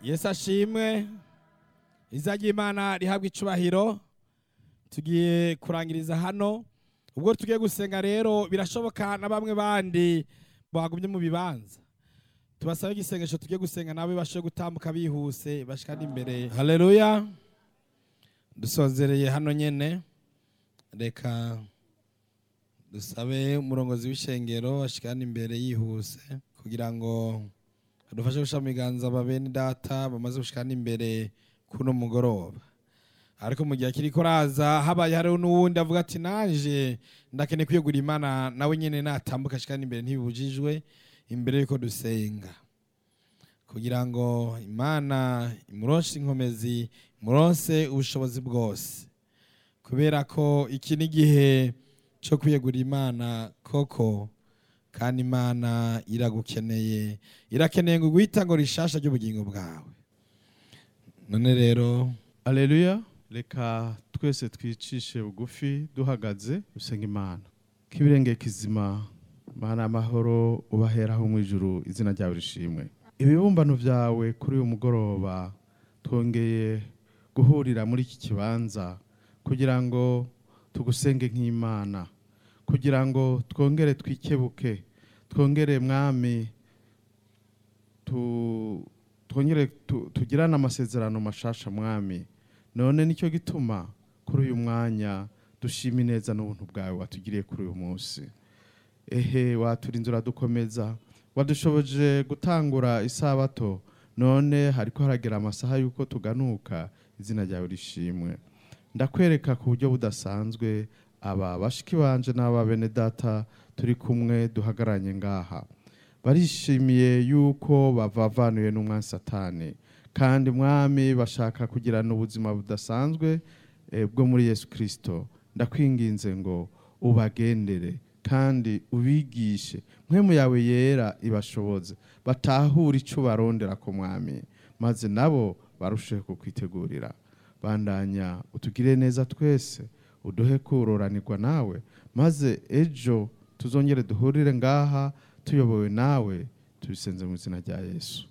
yesu ashimwe iza ry'imana rihabwa icubahiro tugiye kurangiriza hano ubwo tugiye gusenga rero birashoboka na bamwe bandi bagumye mu bibanza tubasabe igisengesho tugiye gusenga nabo bashe gutambuka bihuse bashikana imbere haleluya dusozereye hano nyene reka dusabe umurongozi w'ishengero ashikana imbere yihuse kugira ngo adufashe gushyira mu biganza bene data bamaze gushikana imbere kuno mugoroba ariko mu gihe akiri kuraza habaye hariho n'uwundi avuga ati naje ndakeneye kwiyegura imana nawe nyine natambuka ashikana imbere ntibibujijwe imbere yuko dusenga kugira ngo imana imuronse inkomezi imuronse ubushobozi bwose kubera ko iki ni igihe cyo kwiyegura imana koko kandi imana iragukeneye irakeneye ngo uguhita ngo rishasha ry'ubugingo bwawe none rero Aleluya reka twese twicishe bugufi duhagaze dusenga imana k'ibirenge kizima mana amahoro ubaheraho mu ijuru izina ryawe rishimwe ibibumbano byawe kuri uyu mugoroba twongeye guhurira muri iki kibanza kugira ngo tugusenge nk'imana kugira ngo twongere twikebuke twongere mwami tu- twongere tu- tugirane amasezerano mashasha mwami none nicyo gituma kuri uyu mwanya dushima ineza n'ubuntu bwawe watugiriye kuri uyu munsi ehe waturinze uradukomeza wadushoboje gutangura isabato none hariko haragera amasaha y'uko tuganuka izina ryawe rishimwe ndakwereka ku buryo budasanzwe aba bashiki banje n'aba bene data turi kumwe duhagaranye ngaha barishimiye yuko bavavanuye n'umwami satani kandi mwami bashaka kugirana ubuzima budasanzwe eh, bwo muri yesu kirisito ndakwinginze ngo ubagendere kandi ubigishe mpwemu yawe yera ibashoboze batahure icyo barondera ku mwami maze nabo barusheho kukwitegurira bandanya utugire neza twese uduhe kuroranirwa nawe maze ejo tuzongere duhurire ngaha tuyobowe nawe tubisenze mu izina rya yesu